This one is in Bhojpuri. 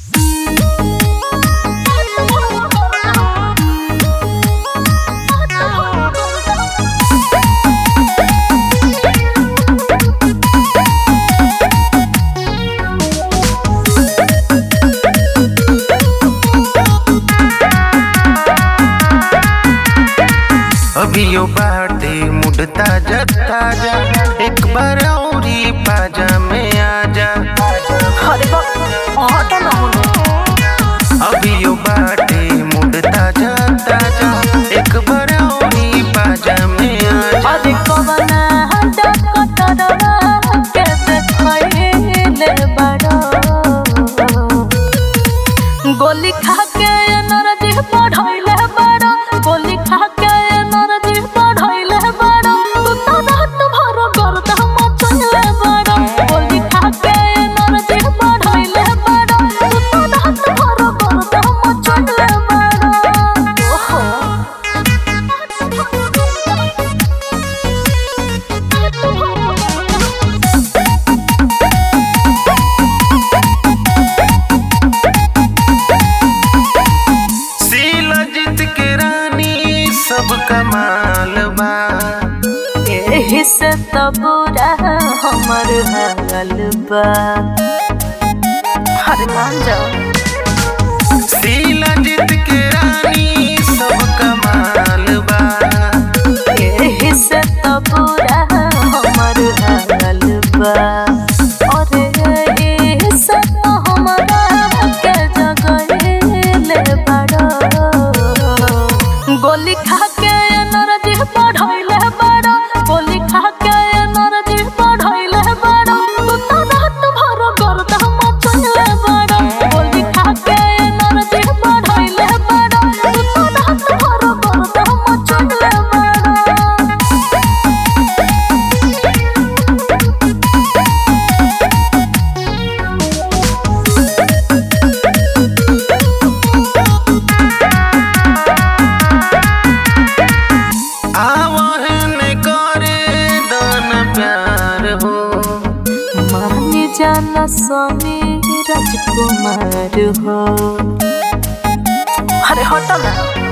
अभियो बाटे मुड ताजा ताजा एक बार औरी पाजा में आजा अरे बा हटा ना होने अभियो बाटे मुड ताजा ताजा एक बार औरी पाजा में आजा अरे कवना हटा कटरवा के देखैले बड़ो गोली खा के नरजी पढ़ैले बड़ो गोली खा के नरजी पढ़ैले बड़ो तू तो रात भर गर्द मचले बड़ो गोली खा के नरजी पढ़ैले बड़ो तू तो रात भर गर्द मचले बड़ो ओहो शीला जीत के रानी सब कमाल बा एही से तो बुरा हमर हाल बा हरे मान जाओ शीला जीत के रानी सब कमाल बा एही से तो बुरा हमर हाल बा अरे एही से तो हमरा के जगैले बड़ो गोली खा के नरजी पढ़ैले बड़ो गोली खा के नरजी पढ़ैले बड़ो तू तो रात भर गर्द मचले बड़ो गोली खा के नरजी पढ़ैले बड़ो तू तो रात भर गर्द मचले बड़ो आवहन करे दान प्यार हो मान जाना स्वामी राजकुमार हो अरे हटो ना